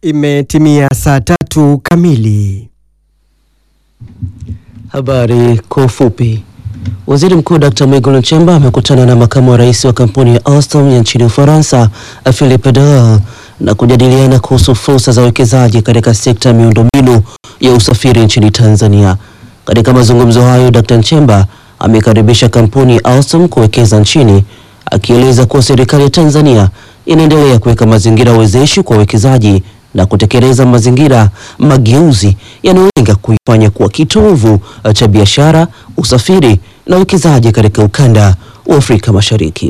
Imetimia saa tatu kamili. Habari kwa ufupi. Waziri Mkuu Dr. Mwigulu Nchemba amekutana na makamu wa rais wa kampuni ya Alstom ya nchini Ufaransa, Philippe Daul, na kujadiliana kuhusu fursa za uwekezaji katika sekta ya miundombinu ya usafiri nchini Tanzania. Katika mazungumzo hayo, Dr. Nchemba amekaribisha kampuni ya Alstom kuwekeza nchini, akieleza kuwa serikali ya Tanzania inaendelea kuweka mazingira wezeshi kwa uwekezaji na kutekeleza mazingira mageuzi yanayolenga kuifanya kuwa kitovu cha biashara, usafiri na uwekezaji katika ukanda wa Afrika Mashariki.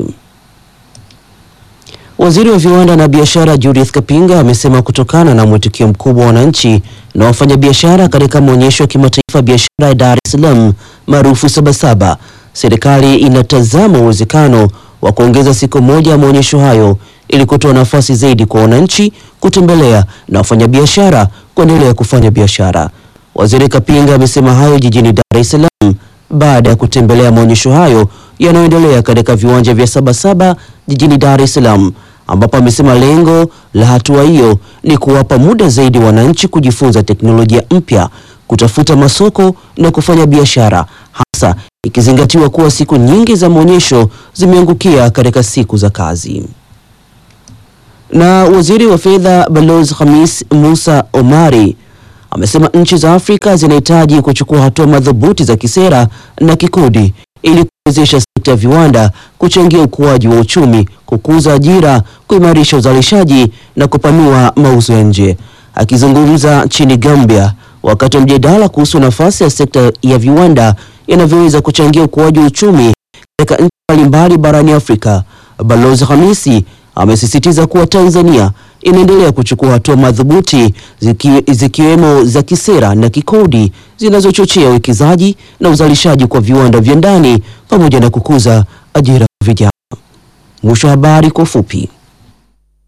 Waziri wa viwanda na biashara Judith Kapinga amesema kutokana na mwitikio mkubwa wa wananchi na wafanyabiashara katika maonyesho ya kimataifa ya biashara ya Dar es Salaam maarufu Sabasaba, serikali inatazama uwezekano wa kuongeza siku moja ya maonyesho hayo ili kutoa nafasi zaidi kwa wananchi kutembelea na wafanyabiashara kuendelea kufanya biashara. Waziri Kapinga amesema hayo jijini Dar es Salaam baada ya kutembelea maonyesho hayo yanayoendelea katika viwanja vya Sabasaba jijini Dar es Salaam, ambapo amesema lengo la hatua hiyo ni kuwapa muda zaidi wananchi kujifunza teknolojia mpya, kutafuta masoko na kufanya biashara, hasa ikizingatiwa kuwa siku nyingi za maonyesho zimeangukia katika siku za kazi na waziri wa fedha Balozi Khamis Musa Omari amesema nchi za Afrika zinahitaji kuchukua hatua madhubuti za kisera na kikodi ili kuwezesha sekta ya viwanda kuchangia ukuaji wa uchumi, kukuza ajira, kuimarisha uzalishaji na kupanua mauzo ya nje. Akizungumza nchini Gambia wakati wa mjadala kuhusu nafasi ya sekta ya viwanda inavyoweza kuchangia ukuaji wa uchumi katika nchi mbalimbali barani Afrika, Balozi Khamisi amesisitiza kuwa Tanzania inaendelea kuchukua hatua madhubuti ziki, zikiwemo za kisera na kikodi zinazochochea uwekezaji na uzalishaji kwa viwanda vya ndani pamoja na kukuza ajira kwa vijana. Mwisho wa habari kwa ufupi.